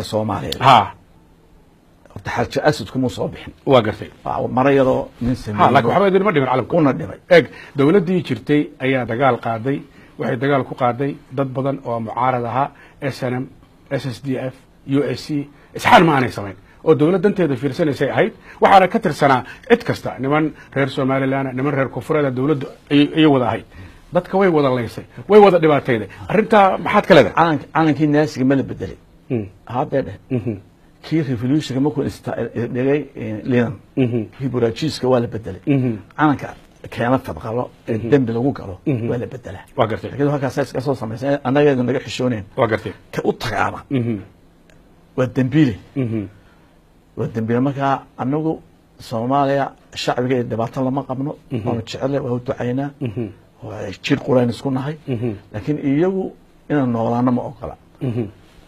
soomaaliyeed ha horta xarjo asadku muu soo bixin waa gartay Waa mara yadoo nin ha laakiin sameeyey waxba idinma dhimin calamka una dhimay eeg dowladdii jirtay ayaa dagaal qaaday waxay dagaal ku qaaday dad badan oo mucaarad ahaa s n m s s d f u s c isxaan ma aanay samayn oo dowlad danteeda fiirsanaysay ahayd waxaana ka tirsanaa cid kasta niman reer somalilan niman reer koonfureeda dowladdu ay- ayay wada ahayd dadka way wada laysay way wada dhibaatayday arrintaa maxaad ka leedahay calank calankii naasiga ma la bedelay Mm, haddee dheh mhm, kii revolutionka markuu ista- dhigay linan mhm, kii buraajiiska waa la bedelay mhm. calanka keena fadqalo ee dembi lagu galo waa la bedelaa waa gartay laakiin halkaas iska soo samaysan annageedu naga xishooneen waa gartay ka u tagaana Mhm, waa dembiile mhm, waa dembiile markaa anagu soomaaliya shacbiga iyo dhibaato lama qabno waanu jecele waa u ducaynaa mhm, waa jir qurayn isku nahay mhm, laakiin iyagu inaan noolaano ma ogola mhm,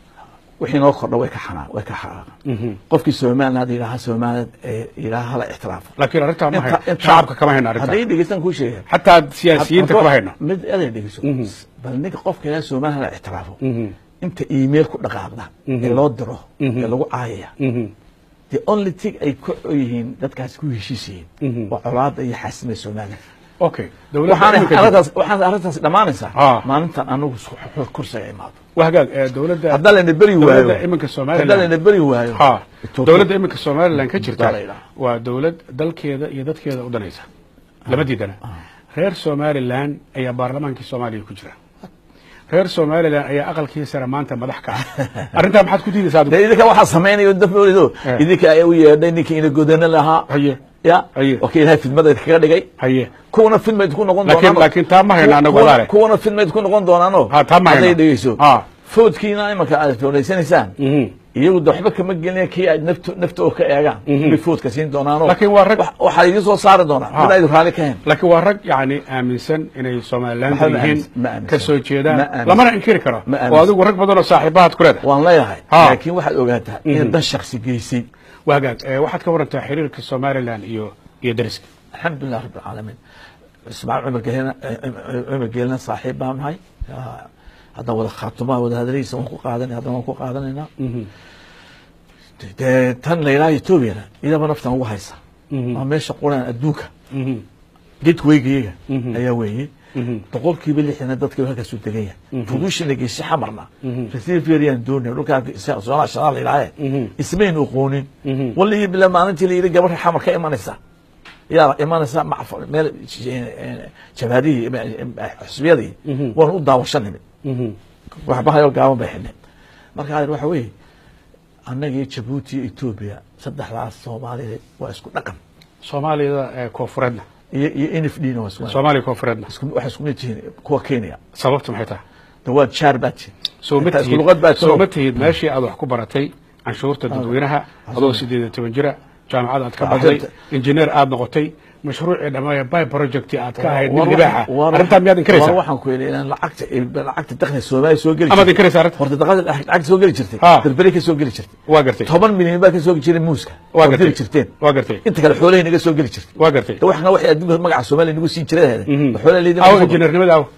wixii noo kordha way ka xanaa way ka xanaaqan mhm. qofkii somaliland yidhaaha somaliland ee yidhaaha hala ixtiraafo laakiin arrintaa ma Inta- hayno inta- shacabka kama hayno arrintaa hadday dhegeystaan kuu sheegaya xataa siyaasiyiinta kama hayno mid aday dhegeyso Mhm. bal ninka qofka ilaa somaliland hala ixtiraafo Mhm, inta email ku dhaqaaqda ee loo diro Mhm. ee lagu caayaya mhm, the only thing ay ku yihiin dadkaasi ku heshiis Mhm. yihiin waa colaada iyo xaasimada somaliland okay dowladda waxaana iminka jirta- arrintaas waxaana arrintaas dhammaanaysaa Ah. maalintan anagu kursiga imaado waa hagaag ee dowladda haddaan layna beri dowladda waayo iminka haddaan layna somaliland beri waayo ha Ethiopia- dowladda iminka somaliland ka jirta Baa la yidhaha. waa dowlad dalkeeda iyo dadkeeda u danaysa lama diidana reer somaliland ayaa baarlamaankii soomaaliya ku jira reer somaliland ayaa aqalkii sare maanta madax ka ah arrintaa maxaad ku diidaysaa adigu dee idinka waxaa samaynayo dafolido Eh. idinka ayaa u yeedhay ninkii ina godana lahaa haye ya Haye. oo ka ilahay fidmada kaga dhigay haye kuwana fidmayd ku noqon Laakiin- doonaan laakiin taa ma hayno anagu Kuwana- walaale. kuwana fidmayd ku noqon doonaano Ha, taa ma hayno. hadday dhegeyso Ha. foodkiina imanka aad foodaysanaysaan Mhm. iyagu de waxba kama gelinaya kii ay nafto nafta oo ka eegaan Mhm. bay foodka siin doonaano Laakiin waa rag- Wax- waxaa idiin soo saari doonaa Ha. mid aydu raalli ka hayn laakiin waa rag yani aaminsan inay somaliland Maxaa ma yihiin aaminsan? Ma aaminsan. ka soo Ma jeedaan aaminsan. lamana inkiri karo Ma oo aaminsan. adigu rag badan oo saaxiibahaad ku leedahay waan leeyahay Ha. laakiin waxaad ogaataa in dan shaksi geysay waa hagaag ee, waxaad ka warantaa xiriirka somaliland iyo iyo dariska alxamdulilah rabi alcaalamiin ismaaciil cumar geelina cumar geelina saaxiib baan nahay Ah, haddaan wada khaatumaa wada hadaladiisa waan ku qaadanay haddana waan ku qaadanaynaa dee tan la yidhaha etoobiyana iyadaba naftan ugu haysa waa meesha quran adduunka gedweygayaga ayaa weeye boqolkiiba lixdana dadkiiba halkaas u degan yahay fudushina geesi xamarna rasiifyariyaan doonay dhulkaa soolaa shanaa la yidhaahe ismaynu aqoonin wallii bila maalintii la yidhi gabadha xamar ka imanaysa yaa imanaysa macf meel jabaadihii xusbiyadii waanu u daawasho nimid waxbahayo gaaban bay xidhneen marka adeer waxa weeye annagii jabuuti iyo etoobiya saddexdaas soomaaliyeed waa isku dhaqan soomaaliyada ee koonfureedna iyo iyo n f d na waa isku soomaaliya koonfureedna isku- waxay isku mid yihiin kuwa kenya sababtu maxay tahay de waa jaar baa tihin soo ma Intaa isku tihid luqad baa soo ma tiro. tihid meeshii aad wax ku baratay canshuurta dadweynaha adoo sideed iyo toban jira jaamacad aad ka Waa baxday jirta. injineer aad noqotay mashruucii dhammaaya by project aad ka ahayd War mid waxaan- libaaxa war arrintaa miyaad war inkaraysaa waxaan ku yidhi inaan lacagta lacagta dakhliga soomaaliya soo geli amaad jirtay inkaraysaa arrinta horta dakhliga lacagta soo geli jirtay Ha. berberi ka soo geli jirtay waa gartay toban milyan baa ka soo jiray muuska waa oo gartay diri jirteen waa gartay inta kale xoolahay naga soo geli jirtay waa gartay de waxna waxay adduunka magaca soomaaliya nagu siin jiray Mhm. xoolaha leedin aw injineernimada aw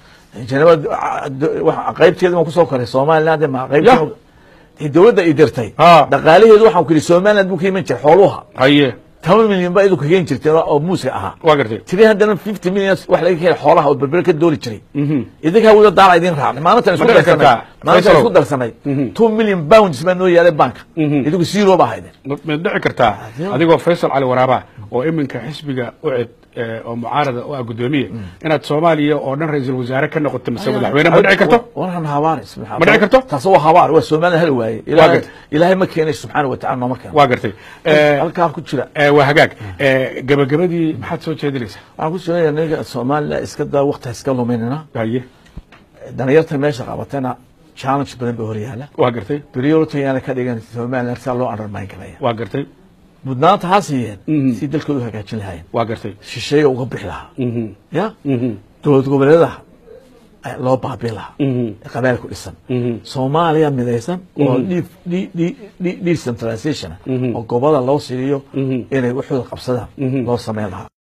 qaybteeda waan kusoo koray somaliland ma Ya. qaybteeda dowladda i dirtay Ha. dhaqaalaheedu waxaan ku yidhi somaliland buu ka iman jiray xooluha haye toban milyan baa idinku keen jirteen oo muuska ahaa waa gartay tiri haddana fifty million wax laga keenay xoolaha oo berbere ka dooli jiray Mhm. idinkaa wada daala idin raacnay maalintan isku Ma dhici darsanay kartaa? maalintan Faisalow. isku darsanay Mhm. two million pounds baa noo yaalay banka Mhm. idinku zero baa haydeen ma ma dhici kartaa Adigo. adigoo faysal cali waraaba oo iminka xisbiga ucid ee, oo mucaarada u ah guddoomiye inaad soomaaliya oo dhan ra-iisul wasaare ka noqoto mise madaxweyne ma dhici karto waran habaar Ma dhici karto? taas waa habaar waa somaliland hal waaye Waa ilaahay gartay. ilaahay ma keenay subxaana wa tacala nooma keeno waa gartay Ee, halkaa ku jira ee, waa hagaag Ee, gabagabadii maxaad soo jeedinaysaa waxaan ku jira niga somaliland iska daa waqti iska luminina haye dhalinyarta meesha qabatana challenge badan ba horyaala waa gartay priority yaana ka dhigan somaliland saa loo undermine karaya waa gartay mudnaanta ha siiyeen Mhm. si dalkooda u hagaajin lahaayeen waa gartay shisheeya uga bixi lahaa Mhm. ya Mhm. dowlad goboleedaha ayaa loo baabiin lahaa Mhm. ee qabaal ku dhisan Mhm. soomaaliya midaysan oo de- de- de- de- decentralization ah, oo gobola loo siiyo Mhm. inay waxooda qabsadaan Mhm. loo sameyn lahaa